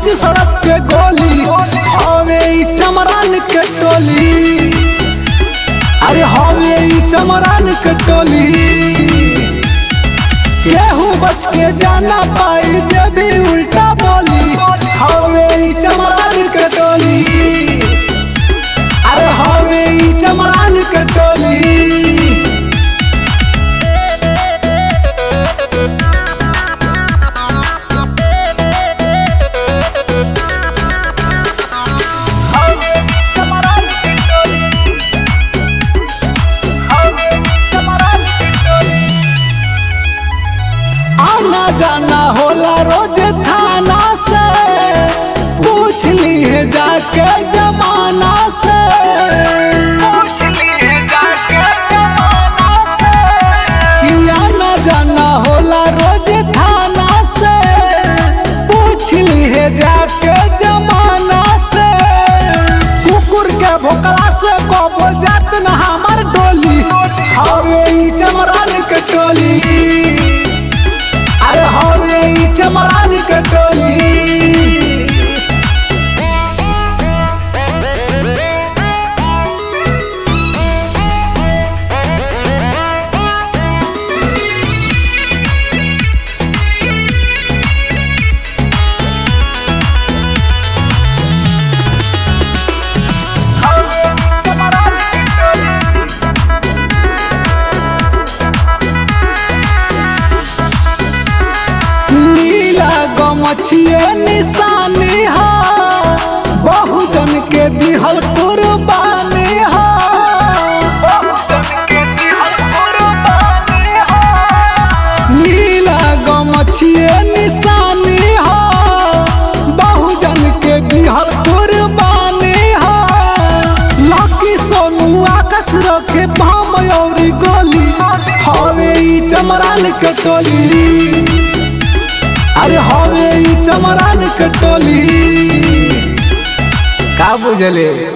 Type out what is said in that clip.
बीच सड़क के गोली हवे ई चमरान के टोली अरे हवे ई चमरान के टोली केहू बच के जाना पाई जब भी उल्टा बोली हवे ई चमरान के टोली अरे हवे ई चमरान के टोली आना जाना होला रोज थाना से पूछ ली है जाके जमाना से कि आना जाना होला रोज थाना से पूछ ली है जाके जमाना से कुकुर के भोकला से कबो जात न हमार डोली हवे ई चमरान के टोली अरे हवे ई चमरान के टोली नीला गमछिए निशानी हा बहुजन के दिहल कुर्बानी हा नीला गमछिए निशानी हा बहुजन के दिहल कुर्बानी हा लकी सोनू आकाश रखे पाम और गोली हवे ई चमरान के टोली अरे हवे ई चमरान के टोली का बुझले